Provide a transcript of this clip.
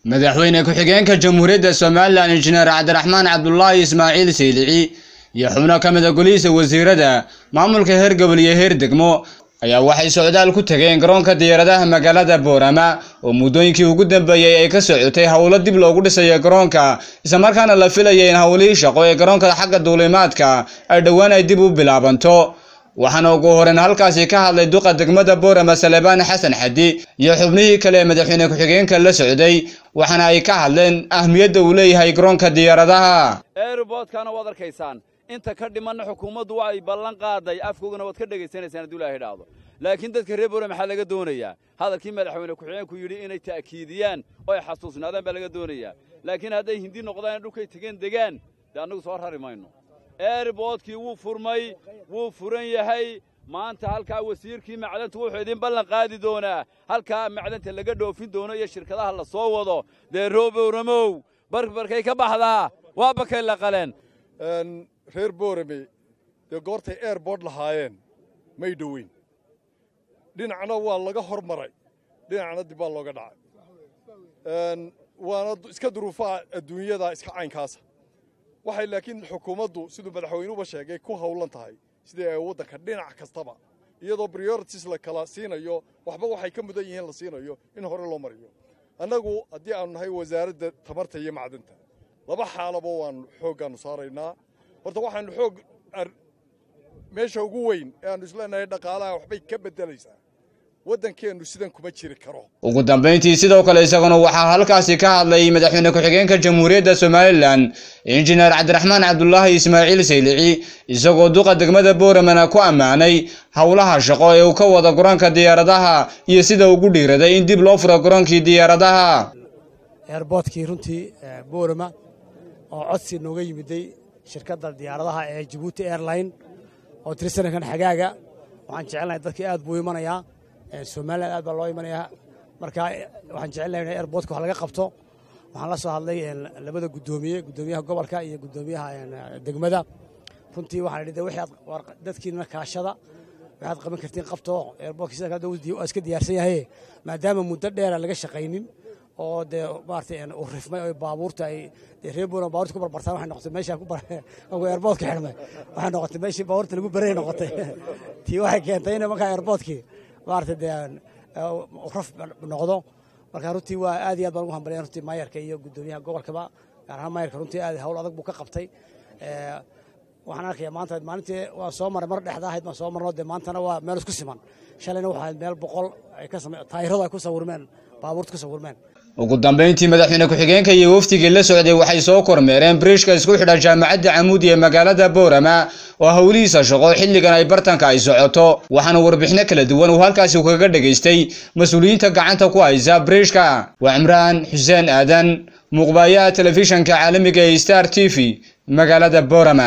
madaxweyne ku-xigeenka jamhuuriyadda somalilan injineer cabdiraxmaan cabdulaahi ismaaciil saylici iyo xubno ka mida golihiisa wasiirada maamulka heer gobol iyo heer degmo ayaa waxay socdaal ku tageen garoonka diyaaradaha magaalada boorama oo muddooyinkii ugu dambeeyey ay ka socotay howlo dib loogu dhisayo garoonka islamarkaana la filaya in howlihii shaqo ee garoonka xagga duulimaadka ay dhowaan ay dib u bilaabanto waxaana ugu horeyn halkaasi ka hadlay duqa degmada boorama salebaan xasan xadi iyo xubnihii kale ee madaxweyne ku-xigeenka la socday waxaana ay ka hadleen ahmiyadda uu leeyahay garoonka diyaaradaha erbodkana waad arkaysaan inta ka dhimanna xukuumaddu ay ballan qaaday afkoogana waad ka dhegaysanaysaan hadduu ilahay idhaahdo laakiin dadka reer boorama maxaa laga doonayaa hadalkii madaxweyne ku-xigeenku yidhi inay ta'kiidiyaan oo ay xasuusnaadaan baa laga doonayaa laakiin hadday hindi noqdaan dhulkay tegeen degaan dee annagu soo rari mayno eerboodkii wuu furmay wuu furan yahay maanta halkaa wasiirkii macdanta wuxuu idin ballan qaadi doonaa halkaa macdanta laga dhoofin doono iyo shirkadaha la soo wado dee roobowramow barbarkay ka baxdaa waa bakay la qaleen reer boorame dee goortay airbord lahaayeen may dhoweyn dhinacna waa laga hor maray dhinacna dib baa looga dhacay waana iska duruufaha adduunyada iska caynkaasa waxay laakiin xukuumaddu siduu madaxweynuhuba sheegay ku hawlan tahay sidii ay waddanka dhinac kastaba iyadoo priorities la kala siinayo waxba waxay ka mudan yihiin la siinayo in hore loo mariyo annagu haddii aanu nahay wasaaradda tamarta iyo macdanta laba xaalaba waannu xooggaannu saaraynaa horta waxaannu xoog meesha ugu weyn ee aannu isleenahay dhaqaalaha waxbay ka beddelaysaa waddankeennu sidan kuma jiri karo ugu dambayntii sidoo kale isaguna waxaa halkaasi ka hadlay madaxweyne ku-xigeenka jamhuuriyadda somalilan injineer cabdiraxmaan cabdulaahi ismaaciil saylici isagoo duqa degmada booramana ku ammaanay howlaha shaqo ee uu ka wada garoonka diyaaradaha iyo sida ugu dhiiraday in dib loo furo garoonkii diyaaradaha eerboodkii runtii boorama oo codsi nooga yimiday shirkadda diyaaradaha ee jabuuti airline oo tirisanankan xagaaga waxaan jecelnahay dadkii aad buu imanayaa somalilan aad baa loo imanayaa marka waxaan jecelnahay in airboodka wax laga qabto waxaan la soo hadlay labada guddoomiye guddoomiyaha gobolka iyo guddoomiyaha degmada runtii waxaan idhi wixii dadkiina kaashada waxaad qaban kartiin qabto airboodka sida kale waa iska diyaarsan yahay maadaama muddo dheera laga shaqaynin oo dee maaragtay uu rifmay oo baabuurta ay dee reer boorama baabuurta ku barbartaan waxay noqotay meeshaa ku bar airboodka xidhmay waxay noqotay meeshii baabuurta lagu baray noqotay tii waxay keentay in markaa airboodkii maaragtay dee raf noqdo marka runtii waa aad iyo aad baan ugu hambalyan runtii maayarka iyo guddoomiyaha gobolkaba gaar ahaan maayarka runtii aad hawl adag buu ka qabtay waxaan arkayaa maanta maalintii waa soo maray mar dhexda ahayd baan soo marno dee maantana waa meel isku siman shalayna waxaa meel boqol ay ka samey taayiradu ay ku sawirmeen baabuurta ku sawirmeen ugu dambayntii madaxweyne ku-xigeenka iyo wafdigii la socday waxay soo kormeereen biriishka isku xidha jaamacadda camuudi ee magaalada boorama oo howlihiisa shaqo xilligan ay bartanka ay socoto waxaana warbixino kala duwan uu halkaasi kaga dhegaystay mas-uuliyiinta gacanta ku haysa biriishka waa cimraan xuseen aadan muuqbaayaha telefishanka caalamiga ee star t v magaalada boorama